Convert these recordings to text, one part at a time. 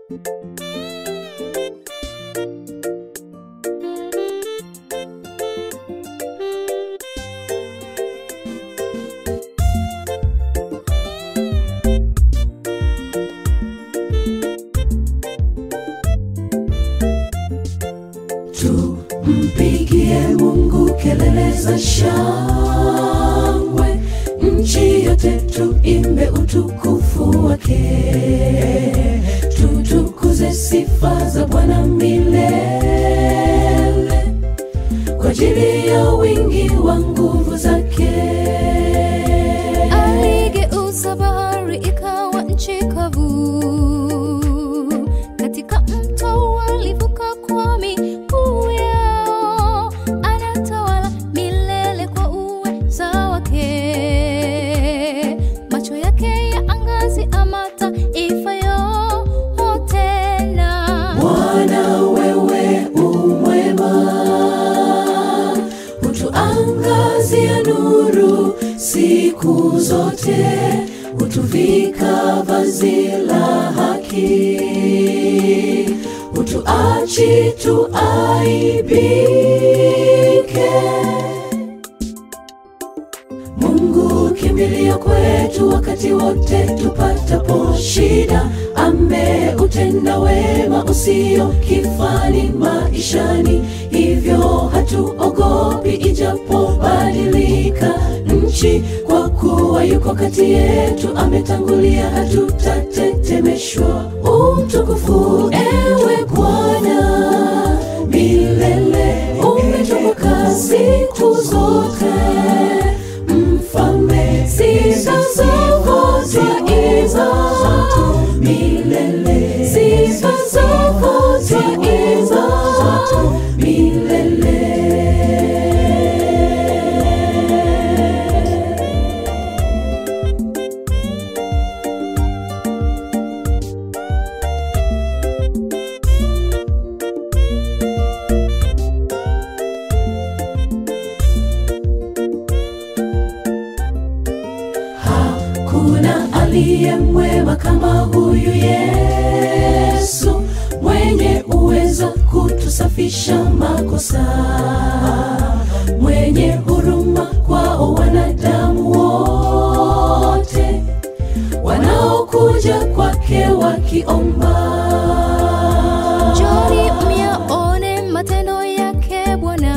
Tumpigie Mungu kelele za shangwe, nchi yote tuimbe utukufu wake, tutukuze sifa za Bwana milele, kwa ajili ya wingi wa nguvu zake. Aligeuza bahari ikawa nchi kavu, katika mto walivuka kwa miguu yao. Anatawala milele kwa uweza wake, macho yake yaangazia mataifa yote na Bwana wewe umwema, hutuangazia nuru siku zote, hutuvika vazi la haki, hutuachi tuaibike. Mungu kimbilio kwetu wakati wote tupatapo shida, ameutenda wema usio kifani maishani, hivyo hatuogopi ijapobadilika nchi, kwa kuwa yuko kati yetu, ametangulia, hatutatetemeshwa. Umtukufu ewe Bwana milele, umetukuka siku zote mfalme sifa zako twaiza milele sifa zako twaiza milele Hakuna aliye mwema kama huyu Yesu, mwenye uwezo kutusafisha makosa, mwenye huruma kwao wanadamu wote wanaokuja kwake wakiomba. Njoni myaone matendo yake Bwana,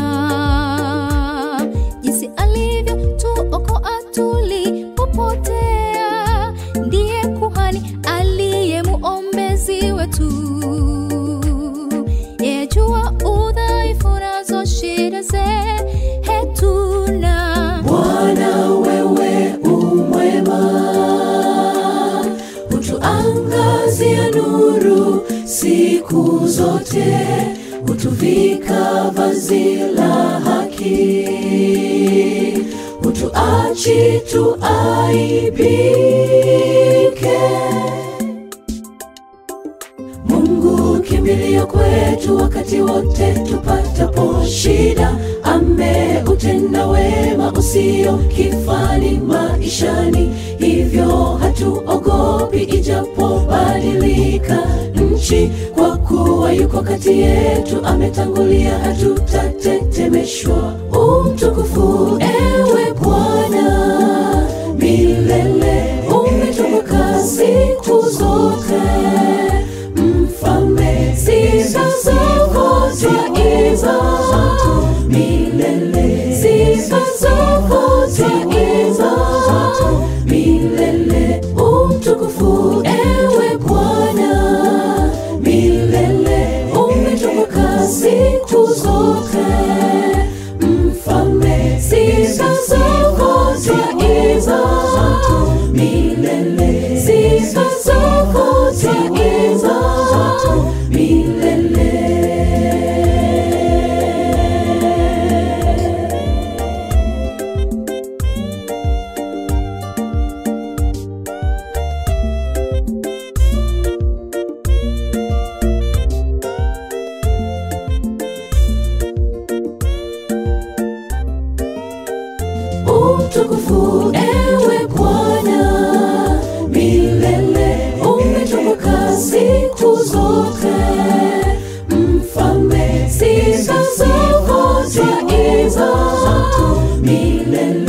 jinsi alivyotuokoa tulipopotea. Ndiye kuhani aliye muombezi wetu, yeye jua udhaifu nazo shida zetu na Bwana wewe umwema, hutuangazia nuru siku zote, hutuvika vazi la haki, hutuachi tuaibike. Mungu kimbilio kwetu wakati wote tupatapo shida, ameutenda wema usio kifani maishani, hivyo hatuogopi ijapobadilika nchi, kwa kuwa yuko kati yetu, ametangulia, hatutatetemeshwa. Umtukufu ewe Bwana milele, umetukuka siku zote mfalme sifa zako twaiza milele sifa zako twaiza milele umtukufu ewe bwana milele umetukuka siku zote mfalme sifa zako twaiza milele sifa zako twaiza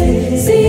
si